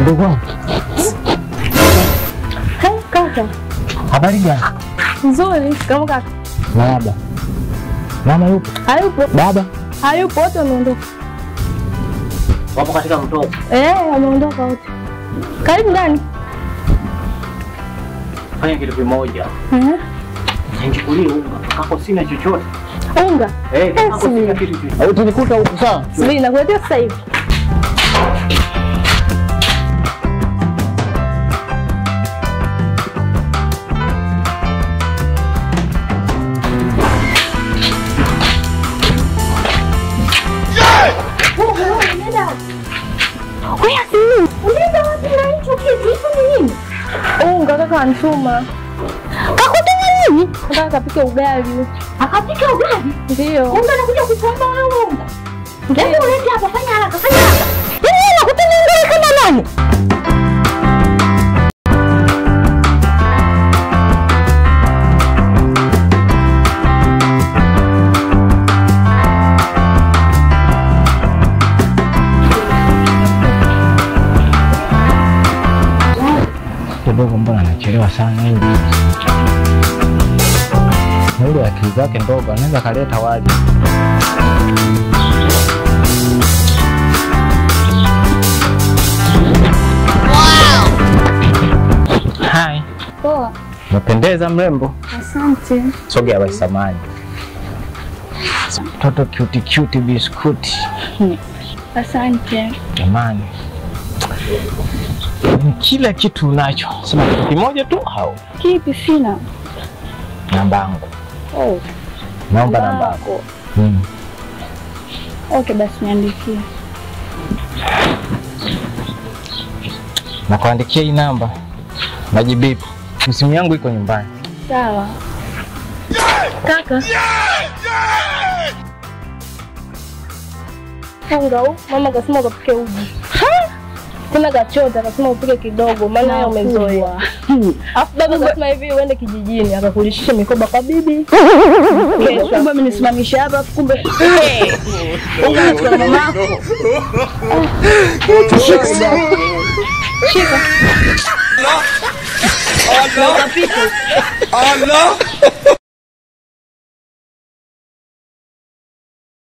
Mdogo wangu, Hai, kaka. habari gani? Nzuri. Kama kaka. Baba, mama yupo? Hayupo. Baba Hayupo, wote wameondoka. wapo katika mtoto. Eh, wameondoka wote. Karibu ndani. Fanya kitu kimoja, Mhm. nichukulie unga kako, sina chochote Unga. eh, kako sina subiri. kitu chochote. Au tunikuta huko sawa? Subiri nakuletea sasa hivi. Unga kaka anituma. Kakutuma nini? Nataka kapike ugali. Akapika ugali. Ndio. Kumbe anakuja kukuomba wewe unga. Ndio. Hebu ulete hapa, fanya haraka, fanya haraka. Yaani wewe unakutana ugali kama nani? Kidogo, mbona anachelewa sana hivi? Na ile akili zake ndogo, anaweza kaleta wali. Hai, Poa. umependeza mrembo. Asante. Sogea basi, samani. Mtoto cute cute biskuti. Asante. Jamani, ni kila kitu unacho, sema kitu kimoja tu au Kipi sina? namba yangu, Oh, naomba namba yako. yako. Hmm. Okay, basi niandikie. Nakuandikia hii namba, najibipu. Simu yangu iko nyumbani. Sawa. Kaka. Unga huu, mama kasema ukapike uji. Tena kachota akasema upike kidogo maana yeye umezoea. Alafu baba kasema hivi uende kijijini akakulishisha mikoba kwa bibi. Kesho Kumbe amenisimamisha hapa, kumbe unga nachukua na mamako. shika. Na ukapika.